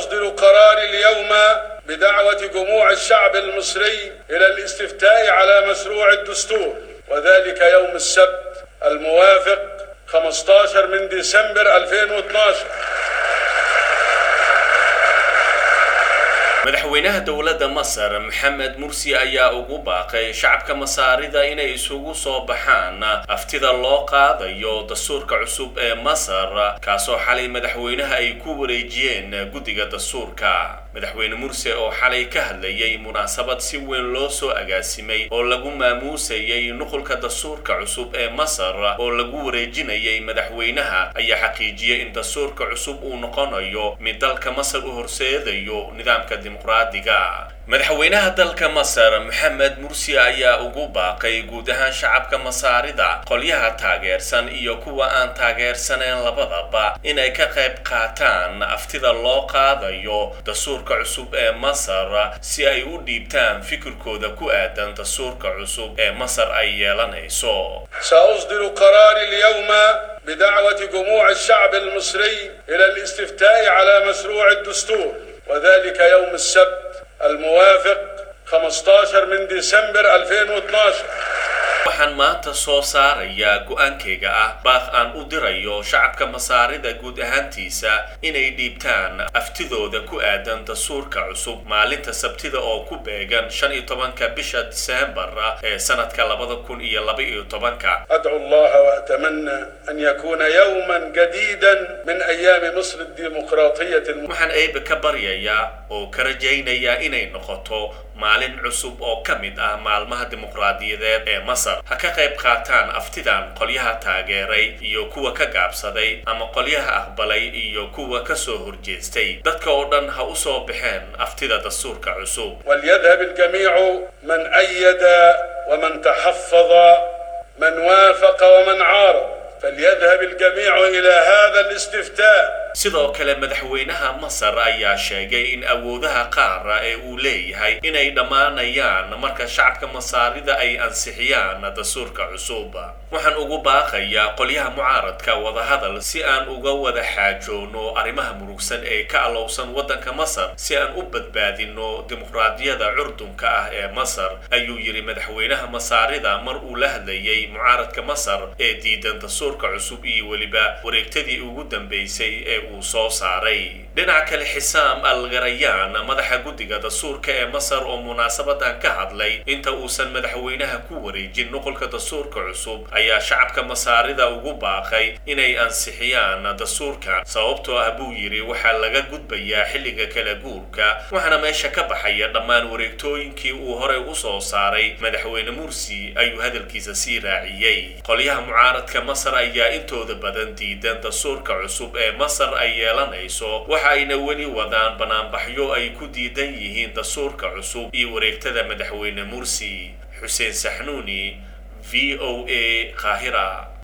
سأصدر قراري اليوم بدعوة جموع الشعب المصري إلى الاستفتاء على مشروع الدستور وذلك يوم السبت الموافق 15 من ديسمبر 2012 madaxweynaha dowladda masar maxamed mursi ayaa ugu baaqay shacabka masaarida inay isugu soo baxaan aftida loo qaadayo dastuurka cusub ee masar kaasoo xalay madaxweynaha ay ku wareejiyeen guddiga dastuurka madaxweyne mursi oo xalay ka hadlayay munaasabad si weyn loo soo agaasimay oo lagu maamuusayay nuqulka dastuurka cusub ee masar oo lagu wareejinayay madaxweynaha ayaa xaqiijiyay in dastuurka cusub uu noqonayo mid dalka masar u horseedayo nidaamka dimuqraadiga madaxweynaha dalka masar maxamed mursi ayaa ugu baaqay guud ahaan shacabka masaarida qolyaha taageersan iyo kuwa aan taageersaneen labadaba inay ka qayb qaataan aftida loo qaadayo dastuurka cusub ee masar si ay u dhiibtaan fikirkooda ku aadan dastuurka cusub ee masar ay yeelanayso سأصدر قراري اليوم بدعوة جموع الشعب المصري إلى الاستفتاء على مشروع الدستور وذلك يوم السبت الموافق 15 من ديسمبر 2012 waxaan maanta soo saarayaa go-aankayga ah baaq aan u dirayo shacabka masaarida guud ahaantiisa inay dhiibtaan aftidooda ku aadan dastuurka cusub maalinta sabtida oo ku beegan shan iyo tobanka bisha diseembar ee sanadka labada kun iyo laba iyo tobanka أدعو الله وأتمنى أن يكون يوما جديدا من أيام مصر الديمقراطية الم... waxaan eebe ka baryayaa oo ka rajaynayaa inay noqoto maalin cusub oo ka mid ah maalmaha dimuqraadiyadeed ee masar ha ka qayb qaataan aftidan qolyaha taageeray iyo kuwa ka gaabsaday ama qolyaha aqbalay iyo kuwa ka soo horjeestay dadka oo dhan ha u soo baxeen aftida dastuurka cusub وليذهب الجميع من أيد ومن تحفظ من وافق ومن عارض فليذهب الجميع إلى هذا الاستفتاء sidoo kale madaxweynaha masar ayaa sheegay in awoodaha qaara ee uu leeyahay inay dhammaanayaan marka shacabka masaarida ay ansixiyaan dastuurka cusub waxaan ugu baaqayaa qolyaha mucaaradka wadahadal si aan uga wada xaajoono arrimaha murugsan ee ka alowsan waddanka masar si aan u badbaadino dimuqraadiyada curdunka ah ee masar ayuu yidhi madaxweynaha masaarida mar uu la hadlayay mucaaradka masar ee diidan dastuurka cusub iyo weliba wareegtadii ugu dambeysay ee uu soo saaray dhinaca kale xisaam al garayaan madaxa guddiga dastuurka ee masar oo munaasabadan ka hadlay inta uusan madaxweynaha ku wareejin nuqulka dastuurka cusub ayaa shacabka masaarida ugu baaqay inay ansixiyaan dastuurkan sababtoo ah buu yidhi waxaa laga gudbayaa xilliga kala guurka waxaana meesha ka baxaya dhammaan wareegtooyinkii uu horey u soo saaray madaxweyne mursi ayuu hadalkiisa sii raaciyey qolyaha mucaaradka masar ayaa intooda badan diidan dastuurka cusub ee masar ay yeelanayso waxa ayna weli wadaan banaanbaxyo ay ku diidan yihiin dastuurka cusub iyo wareegtada madaxweyne mursi xuseen saxnuuni v o a qaahira